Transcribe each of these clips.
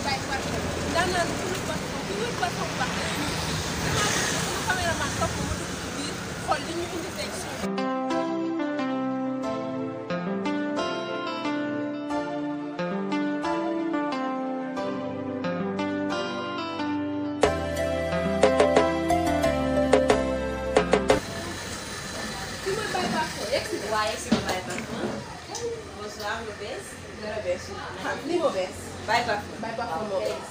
bàyyi parfum daan naan suñu parfum ku wër parfum bu baax la ñuy damaa bëgg suñu caméraman topp ma dugg ci biir xool li ñu indi tey ci fi ma bàyyi parfum yegg si waaye si ma bàyyi parfum bonsoir lu bees dara bees xam li ma bees bàyyi parfum bàyyi parfum moo bees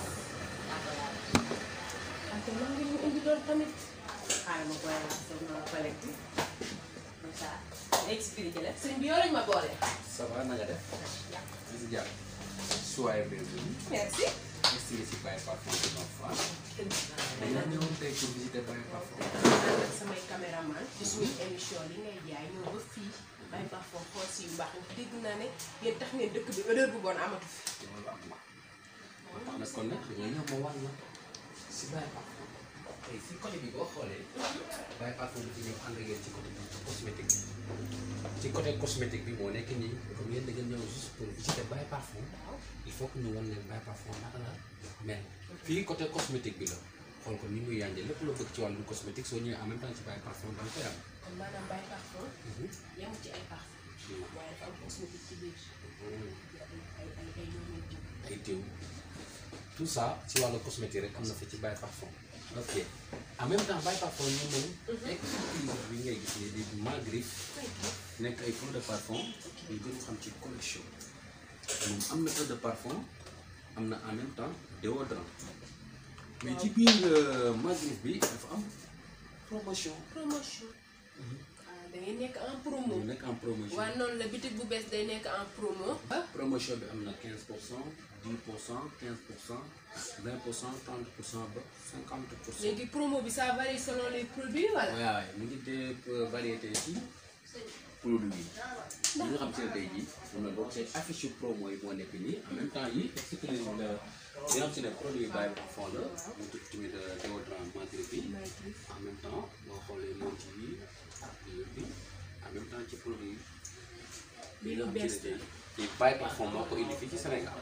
ante man ngi ñu indi doon tamit xaaral ma boole la sama collecte comme ça expliqué la sëñ bi yow lañ ma boole Ça va na nga def di si jàpp soyez bienvenue merci ici si Baye Parfum de Nord Foire dañoo ñëwoon tey pour visiter Baye Parfum ànd ak samay caméraman ci suñu émission li ngay jaay ñëw ba fii bàyyi parfum xool si yu baax yi dégg naa ne yéen tax ngeen dëkk bi odeur bu bon amatu fi loolu am na moo tax nag kon nag dañoo ñëw ma wan la si Baye Parfum tey si côté bi boo xoolee Baye Parfum dafa ñëw ànd ak yéen ci côté bi cosmétique bi ci côté cosmétique bi moo nekk nii comme yéen da ngeen ñëw juste pour visiter Baye Parfum il faut que ñu wan leen Baye Parfum naka la mel fii côté cosmétique bi la xool ko ni muy yànjee lépp loo bëgg ci wàllu cosmétique soo ñëwee en même temps ci Baye Parfum da nga koy am. kon maanaam bàyyi parfum yemul ci ay parfum waaye dafa am cosmétique ci biir ay ay ay yoonu diw ay diw tout ça ci wàllu cosmétique rek am na fa ci Baye Parfum ok en même temps Baye Parfum ñu moom exclusif bi ngay gis nii di Magrif nekk ay eau de parfum ñu gën xam ci collection moom am na eau de parfum am na en même temps déodorant mais ci biir Magrif bi dafa am promotion promotion ah da ngay nekk en promo mu nekk en promotion waaw noonu la bitig bu bees day nekk en promo promotion bi am na 15 pour cent 10 pour cent 15 pour cent 20 pour cent 30 pour cent ba 50 pour cent. léegi promo bi ça varie selon les produits wala waaw mu ngi dee variété ci produit yi. li nga xam si ne tey jii mun na bokk seen affiche promo yi moo nekk nii en même temps yi expliqué la li nga xam si ne produit Baye Parfum la mu tudd tamit déodorant Magrif bi en même temps boo xoolee monti yi ak yooyu bi en même temps ci produit yi nga xam si ne tey jii Baye Parfum moo ko indi fii ci Sénégal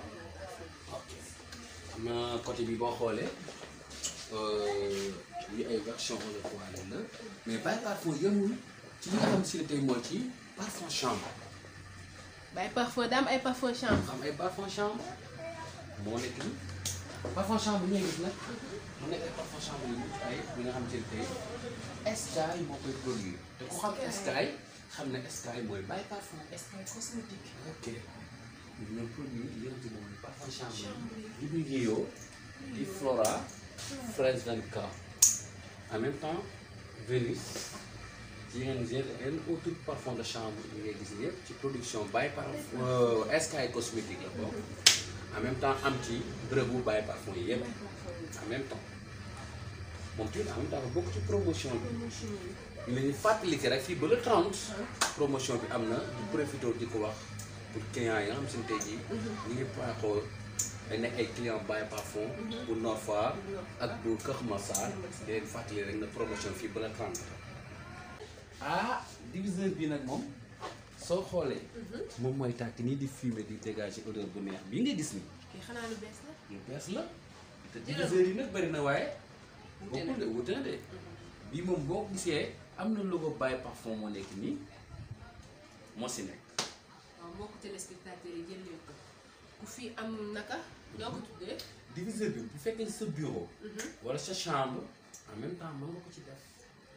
ok am na côté bi boo xoolee li ay version eau de toilette la mais Baye Parfum yemul ci li nga xam si ne tey mooy ci parfum chambre bàyyi parfum daa am ay parfum chambre xam ay parfum chambre moo nekk ni parfum chambre ñooy gis nag mu nekk ay parfum chambre yu mucc ay bi nga xam si ne tey Sky moo koy produire te ku xam Sky xam ne Sky mooy Baye Parfum Sky cosmétique ok ñoom produit yi nga xam si ne mooy parfum chambre yi bi Rio di Flora fraise 24 en même temps Vénus yeneen yeneen autres parfum de chambre yi ngay gis yëpp ci production Baye Parfum Sky cosmétique la bokk en même temps am ci bërëbu Baye Parfum yi yëpp en même temps moom tamit en même temps dafa bokk ci promotion bi ñu leen di fàttali que rek fii ba le 30 promotion bi am na di profité di ko wax pour clients yi nga xam si ne tey jii ñu ngi paaxoo dañ nekk ay client Baye Parfum bu Nord Foire ak bu Kër Massar di leen fàttali rek na promotion fii ba le 30 ah diviseur bi nag moom soo xoolee moom mooy tàkk nii di fumer di dégager odeur bu neex bii nga gis ni kii xanaa lu bees la lu bees la te diviseur yi nag bëri na waaye bokkul de wute na de bii moom boo ko gisee am na logo Baye Parfum moo nekk nii moo si nekk waaw mbokku téléspectateurs yi jël leen ko ku fi am naka ñoo ko tuddee diviseur bi bu fekkee sa bureau wala sa chambre en même temps mën nga ko ci def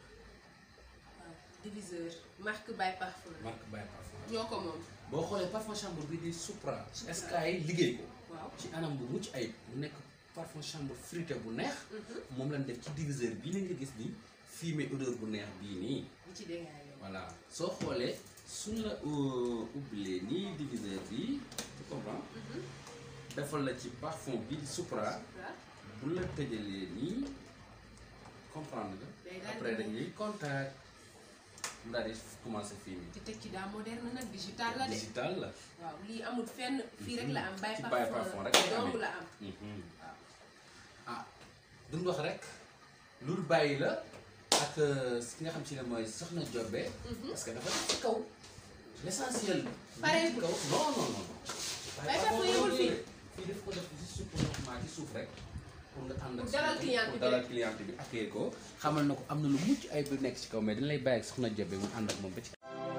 waaw diviseur marque Baye Parfum la marque Baye Parfum ñoo ko moom boo xoolee parfum chambre bi di Supra Sky liggéey ko waaw ci anam bu mucc ayib mu nekk parfum chambre fruité bu neex moom lañ def ci diviseur bii la nga gis ni fumier odeur bu neex bii nii li ci dégâts voilà soo xoolee suñ la ubbilee nii diviseur bi tu comprends defal la ci parfum bi di Supra bu la tëjalee nii comprendre Day nga daal di après mel. dañuy contact mu daal di commencé fumier te teg ci daa moderne nag digital la de digital la waaw lii amul fenn fii rek la am Baye ci Baye Parfum Parfum rek la dong amee. la am Mhm. ah duñ wax rek loolu bàyyi la ak euh, ki nga xam si ne mooy soxna Jobe parce que dafa def ci kaw l' essentiel. Pareegul. ci kaw non non non. Baye Parfum yemul fii. fii daf ko def juste pour normal ci suuf rek pour nga ànd ak Pour dalal client bi pour dalal client bi accueillir ko xamal na ko am na lu mucc ay bu nekk ci kaw mais dañ lay bàyyi ak soxna Jobe mu ànd ak moom ba ci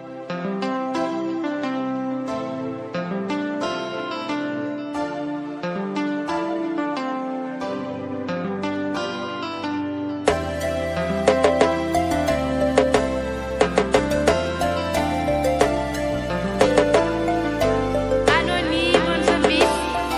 Anonyme service.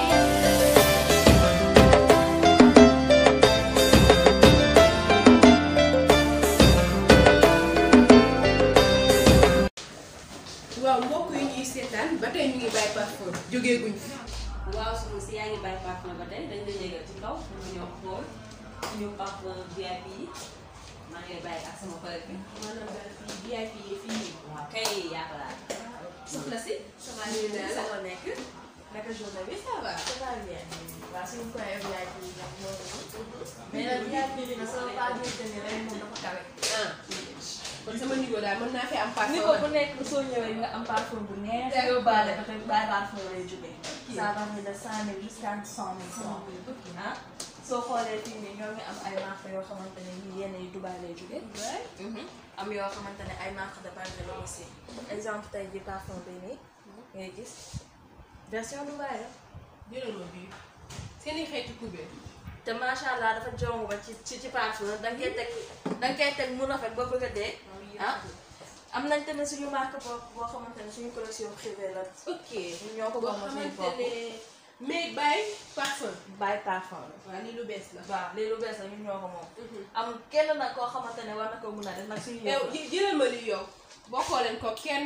waaw mbokk yi ñuy seetaan ba tey ñu ngi bàyyi parfum jógee guñ fi waaw soxna si yaa ngi bàyyi parfum ba tey dañ lay yëgal ci kaw pour nga ñëw xool suñu parfum VIP yi maa ngi lay bàyyi ak sama collègue bi. maanaam daal fii VIP yi fii nii waaw kay yaa ko laal. soxna si. ça va nuyu naa la sama nekk. naka journée bi. ça va ça va bien. waaw suñu koy VIP yi nag moo mais nag VIP bi nag sama pas dire que ni rek moom dafa kawe. ah kon sama niveau daal mën naa fi am parfum ni ko bu nekk soo ñëwee nga am parfum bu neex. D'accord. yóbbaale ba tey bàyyi parfum lay jógee. ça va ni de cent mille jusqu'à cent mille francs. ah soo xoolee fii nii ñoo ngi am ay marques yoo xamante ne yii yenn yi Dubaï lay jógee. am yoo xamante ne ay marques de Paris la aussi. exemple tey jii parfum bi nii. ngay gis version Dubaï la. jëlal ma bii seen i xeetu kubéer te macha allah dafa jong ba ci ci ci parfum da nga koy teg da nga koy teg mu rafet ba bëgg a dee. ah am nañ tamit suñu marque boo boo xamante ne suñu collection privée la. ok ñun ñoo ko boo bokk suñu xamante bopp. ne mais bàyyi parfum bàyyi parfum la. waaw lii lu bees la waaw lii lu bees la ñun ñoo ko moom. am kenn nag koo xamante ne war na ko mun a def nag suñu yow yëpp jë- jëlal ma lii yow bokkoo leen ko kenn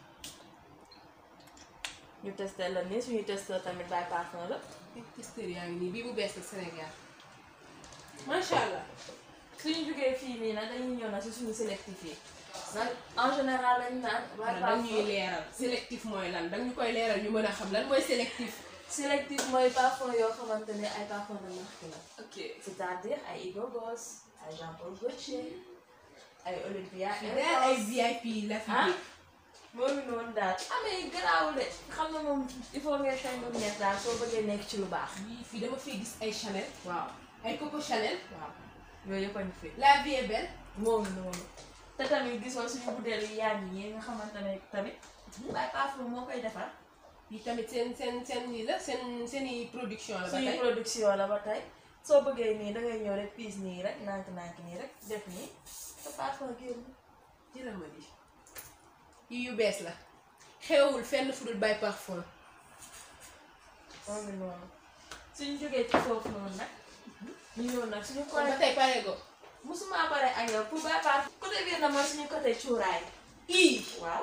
ñu testé la nii suñu testé tamit bàyyi parfum la. testeur yaa ngi nii bii bu bees la Sénégal macha allah suñu jógee fii nii nag dañuy ñëw nag si suñu sélectif yi. nag en général lañu naan bàyyi dañ ñuy parfum. leeral sélectif mooy lan dañ ñu koy leeral ñu mën a xam lan mooy sélectif sélectif mooy parfum yoo xamante ne ay parfum de marque la. ok c'est-à-dire ay Hugo Boss ay Jean Paul Gaultier ay Olympia fii daal ay VIP la fi ah dégg moom it noonu daal amee garaawul de xam nga moom il faut ngay xëy nga neex daal soo bëggee nekk ci lu baax. Fii- fii dama fiy gis ay Chanel waaw ay Coco Chanel waaw yooyu yëpp a ñu fi. la vie est belle moom it noonu te tamit gisoo suñu butéel yi yaa ngi yi nga xamante ne tamit. waaye parfum moo koy defar. yi tamit seen seen seen lii la seen seen i production la ba suñu tey production la ba tey soo bëggee nii dangay ñëw rek piis nii rek nànk-nànk nii rek def nii te parfum génn. jëlal ma lii yi yu bees la xewul fenn fu dul bay parfum moom it noonu suñu jógee ci foofu noonu nag ñu ñëw nag suñu kon ba côté tey pare go musuma pare ak yow pour bàyyi part côté biir na mooy suñu côté cuuraay ii waaw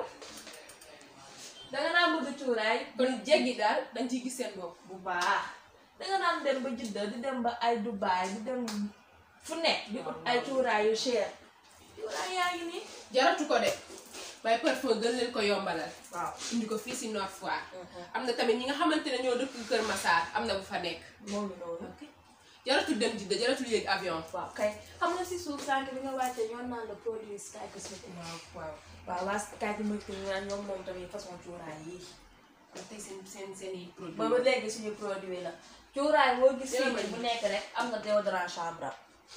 danga naan bëgg cuuraay kon jéggi daal dañ ciy gis seen bopp bu baax danga naan dem ba Jidda di dem ba ay Dubaay di dem fu nekk di ut ay cuuraay yu cher cuuraay yaa ngi nii jaratu ko de bay parfum gën leen ko yombalal waaw indi ko fii si Nord Foire am na tamit ñi nga xamante ne ñoo dëkk Kër Massar am na bu fa nekk moom mi noonu jaratul dem Jidda jaratul yéeg avion waaw kay xam nga si suuf sànq bi nga wàccee ñoo naan la produit Sky Cosmetics waaw waaw waaw waa Sky Cosmetics ñu naan ñoom moom tamit façon cuuraay yi kon tey seen seen seen i produit ba ba léegi suñu produit la cuuraay boo gis Dina fii ma nii ji. bu nekk rek am na déodorant chambre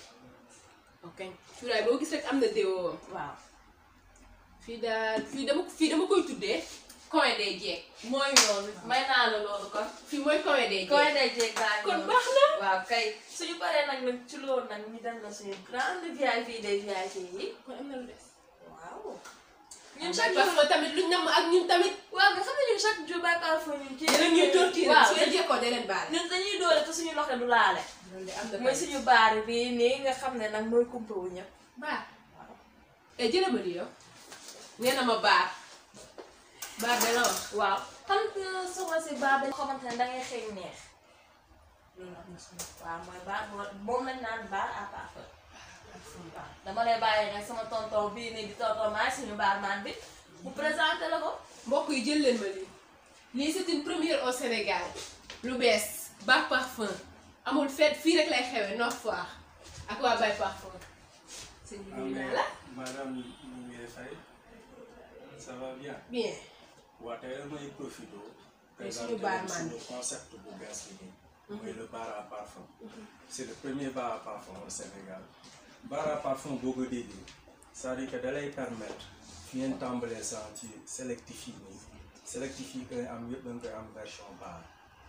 ok cuuraay boo gis rek am na déo waaw fii daal fii dama fii dama koy tuddee coin des jeeg mooy noonu may naa la loolu kon fii mooy coin des jeeg koy day jeeg baa kon baax na waaw kay suñu paree nag nag ci loolu nag ñu dem na suñu grande VIP des VIP yi kon am na lu des waaw ñun ñun chaque chaque jour parfum tamit luñ nam ak ñun tamit waaw nga xam ne ñun chaque jour bay parfum ñun ci dinañ ñuy torturer waaw su ngeen jekkoo da leen baal ñun dañuy doole te suñu loxo du laale loolu de am na mooy suñu baar bi nii nga xam ne nag mooy kumpa wu ñëpp baar e jëla ma di yow nee na ma baar baar dana wax waaw xam nga soxna si baar dañ xamante ne dangay xeeñ neex loolu am na solo waaw mooy baar moom lañ naan baar à parfum waaw dama lay bàyyi nag sama tonton bii nii di tonton maay suñu baar maan bi mu présenté la ko mbokk yi jël leen ma lii lii c'est une première au Sénégal lu bees Bac Parfum amul fête fii rek lay xewee Nord Foire ak waa Bac Parfum sëñ bi nuyu naa la madame ñu ngi lay fay ça va bien bien waa tey damay profité suñu présenter baar leen man suñu concept bu bees bi nii mooy le bar à parfum c'est le premier bar à parfum au Sénégal bar à parfum boo ko déggee c'est-à-dire que da lay permettre fi ngeen tàmbalee sax ci sélectif yi nii sélectif yi koy am yëpp da nga koy am version bar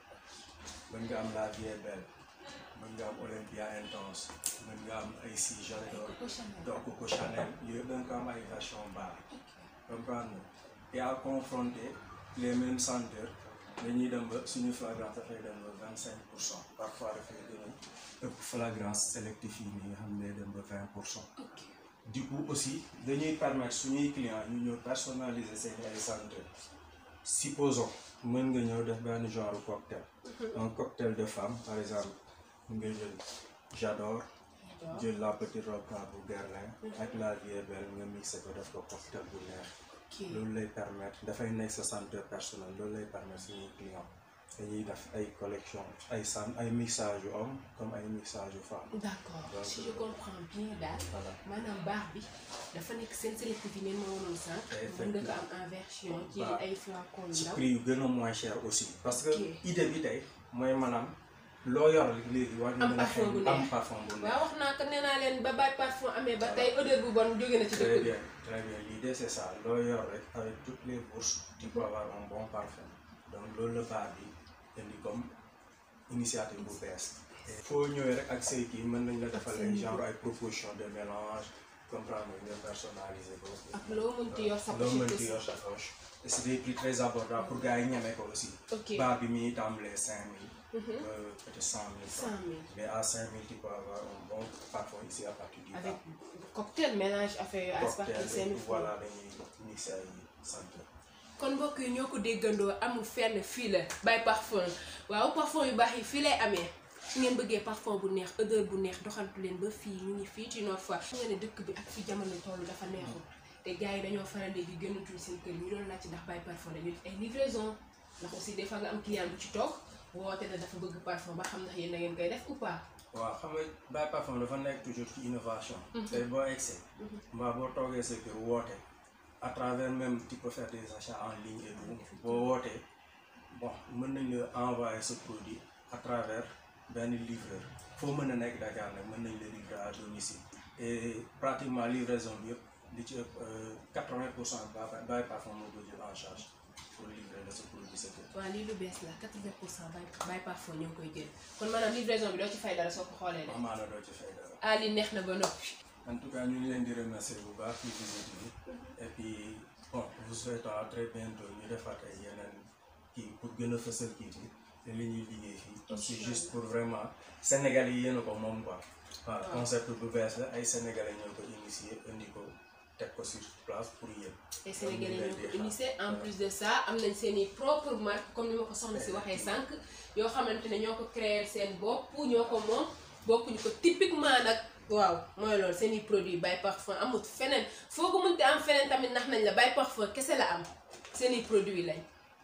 mën nga am la vie est belle mën nga am Olympia intense mën nga am ay si J'adore donc Coco Chanel yooyu da nga ko am ay version bar comprendre nga et à confronter les mêmes senteurs dañuy dem ba suñu flagrance dafay dem ba vingt cinq pour cent parfois dafay gën a ëpp flagrance sélectif yi nii nga xam ne dem ba vingt pour cent du coup aussi dañuy permettre suñuy clients ñu ñëw personnaliser seen ay senteurs supposons mën nga ñëw def benn genre cocktail un cocktail de femme par exemple nga jël j'adore jël la petite robe bu Guerlain ak la vie est belle nga mixé ko def ko cocktail bu neex loolu lay permettre dafay nekk sa senteur personnel loolu lay permettre suñuy client dañuy def ay collection ay san ay mixage yu homme comme ay mixage yu femme d'accord Donc, si je comprends bien daal voilà maanaam baax bi dafa nekk seen sélectif yi ngeen ma wonoon sànq mën nga ko am en version ci Baax. ay flacon yu ci ndaw prix yu gën a moins cher aussi parce que Ok. idée bi tey mooy maanaam loo yor léegi war na Am mën a parfum bu xeeñ neex. am parfum bu neex waaw wax naa ko nee naa leen ba Baye Parfum amee ba tey odeur bu bon jóge na ci Très dëkk bi bien, très bien. L'idée c'est ça. loo yor rek avec toutes les bourses tu peux avoir un bon parfum. Donc loolu la bar bi indi comme initiative bu bees. foo ñëwee rek ak say kii mën nañ la defal ay genre ay proposition de mélange comprendre nga personnaliser ko. ak loo mënti yor sa loo pochette mënti aussi. yor sa poche. et c'est des prix très abordables pour gars yi ñeme ko aussi. ok bar bi mi ngi tàmbalee cinq mille. Mhm. euh, peut-être cent mille. cent mille mais à cinq mille tu peux avoir un bon parfum ici à partir du avec bar. cocktail mélange affaire yu à partir de cocktail cinq et mille tout, francs. voilà dañuy mixé ay senteur. kon mbokk yi ñoo ko déggandoo amul fenn fii la Baye Parfum waaw parfum yu baax yi fii lay amee su ngeen bëggee parfum bu neex odeur bu neex doxantu leen ba fii ñu ngi fii ci Nord Foire xam nga ne dëkk bi ak fi jamono toll dafa neexul te gars yi dañoo faral di gënatuñ seen kër ñu doon laaj ci ndax Baye Parfum dañuy def ay livraison ndax aussi des fois nga am client bu ci toog woote na dafa bëgg parfum ba xam ndax yéen da ngeen koy def ou pas waaw xam nga Baye Parfum dafa nekk toujours ci innovation. tey boo egsee. mbaa boo toogee sa kër woote. à travers même tu peux faire des achats en ligne et tout boo wootee bon mën nañ la envoyer ce produit à travers benn livreur foo mën a nekk Dakar nag mën nañ la livrer à domicile et pratiquement livraison bi yëpp li ci ëpp quatre-vingt pour cent Baye Baye Parfum moo ko jël en charge pour livrer la ce produit sa kër. waaw lii lu bees la 80 pour cent Baye Baye Parfum ñoo ngi koy jël kon maanaam livraison bi doo ci fay dara soo ko xoolee de amaana doo ci fay dara. ah li neex na ba noppi En tout cas, nous voulons dire remercier bu baax ci visite bi et puis bon vous souhaitons à très bientôt ñu defaat ay yeneen kii pour gën a fësal kii bi te li ñuy liggéey fii parce que juste pour vraiment Sénégal yi yéen a ko moom quoi waaw concept bu bees la ay Sénégalais ñoo ko initié indi ko teg ko sur place pour yéen te Sénégalais ñoo ko initié en plus de ça am nañ seen i propre marque comme ni ma ko soxna si waxee sànq yoo xamante ne ñoo ko créer seen bopp ñoo ko moom bokkuñu ko typiquement nag waaw mooy loolu seen i produit Baye Parfum amut feneen foo ko mënte am feneen tamit ndax nañ la Baye Parfum kese la am seen i produit lañ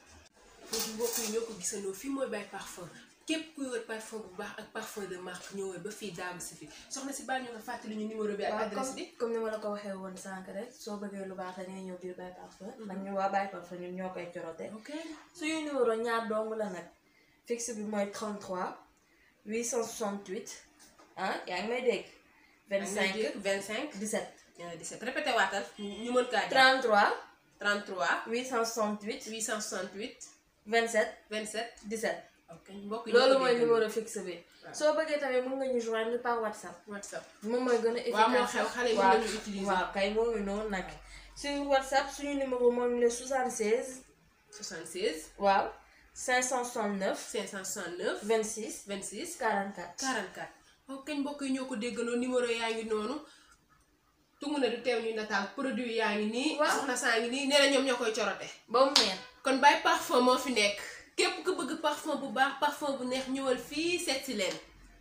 foofu mbokk yi ñoo ko gisandoo fii mooy Baye Parfum képp kuy wër parfum bu baax ak parfum de marque ñëwee ba fii daamu si fi soxna si baal ñu nga fàttali ñu numéro bi ak waaw adresse comme bi comme ni ma la ko waxee woon sànq rek soo bëggee lu baax da ngay ñëw biir Baye Parfum ndax ñun waa Baye Parfum ñun ñoo koy corote ok suñu numéro ñaar dong la nag fixe bi mooy 33 868 ah yaa ngi may dégg 25 25 17 17 répété waatal ñu mën kaa jàpp 33 33 868 868 27 27 17 ok mbokk yi loolu ñoo ko mooy déggal. numéro fixe bi Waaw. soo bëggee tamit mën nga ñu joindre par WhatsApp WhatsApp moom mooy gën a efficace waaw moo xew xale yi mën nañu utiliser waaw kay moo ngi noonu nag suñu WhatsApp suñu numéro moom le 76 76 waaw 569 569 26 26 44 44 ok mbokk yi ñoo ko déggandoo numéro yaa ngi noonu tungu ne du teew ñu nataal produit yaa ngi nii Waaw. soxna saa ngi nii nee na ñoom ñoo koy corote ba mu neex kon Baye Parfum moo fi nekk képp ku bëgg parfum bu baax parfum bu neex ñëwal fii seet si leen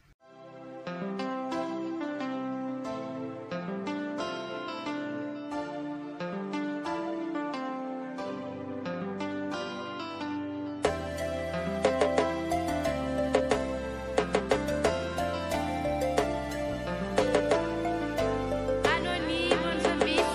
Anonyme on the beat.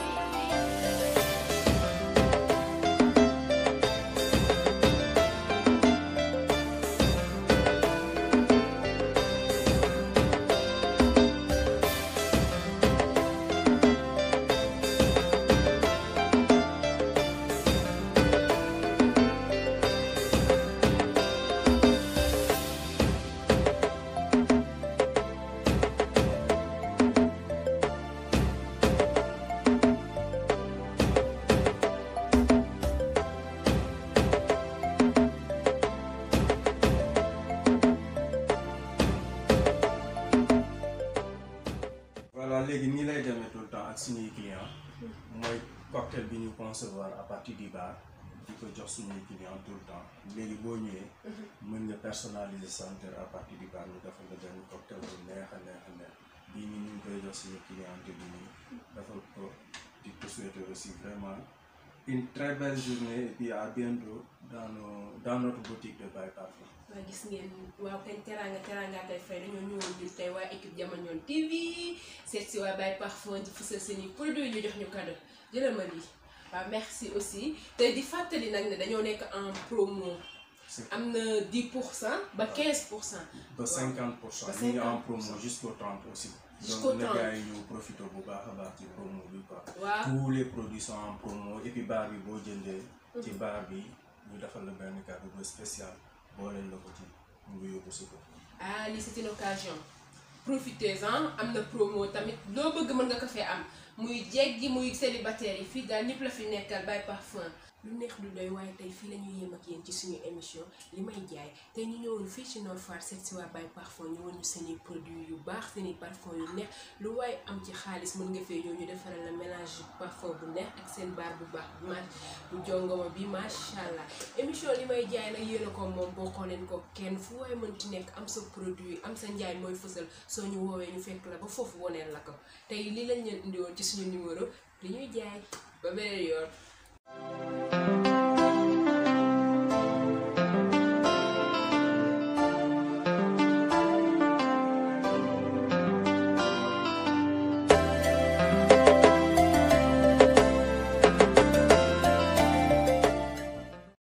alors léegi nii lay demee tout le temps ak suñuy client mooy cocktail bi ñu concevoir à partir du bar di ko jox suñuy client tout le temps léegi boo ñëwee mën nga personnaliser santeur à partir du bar ñu defal la benn cocktail bu neex a neex a neex bii nii ñu ngi koy jox suñu cliente bi nii defal ko di ko souhaiter aussi vraiment une très belle journée et puis à bientôt dans nos dans notre boutique de Baye Parfum waa gis ngeen waaw kañ teraanga teraanga tey fay dañoo ñëwoon ñun tey waa équipe Jamañoon TV seet si waa Baye Parfum di fësal seen i produits ñu jox ñu cadeau jëlal ma lii waaw merci aussi te di fàttali nag ne dañoo nekk en promo c'est am na 10 pour cent ba 15 pour cent ba 50 pour cent Ba ñu ngi en 50%. promo jusqu'au 30 aussi Jusqu'au donc na 30. gars yi ñu profité bu baax a baax ci promo bi quoi waaw tous les produits sont en promo et puis bar bi boo jëndee ci bar bi ñu defal la benn cadeau bu spécial booleel la ko ci mu ngi yóbbu si ko ah lii c'est une occasion profitez-en am na promo tamit loo bëgg mën nga ko fee am muy jeeg gi muy célibataire yi fii daal ñëpp la fi nekkal Baye Parfum lu neex du doy waaye tey fii la ñuy yem ak yéen ci suñu émission li may jaay tey ñu ñëwoon fii ci Nord Foire seet si waa Baye Parfum ñëwoon ñu seeni produits yu baax seeni parfum yu neex lu waaye am ci xaalis mën nga fee ñëw ñu defaral la mélange parfum bu neex ak seen baar bu baax bu ma bu jongoma bi macha allah émission li may jaay nag yéen a ko moom bokkoo leen ko kenn fu waaye mënti nekk am sa produit am sa njaay mooy fësal soo ñu woowee ñu fekk la ba foofu woneel la ko tey li lañ leen indiwoon ci suñu numéro li ñuy jaay ba beneen yoon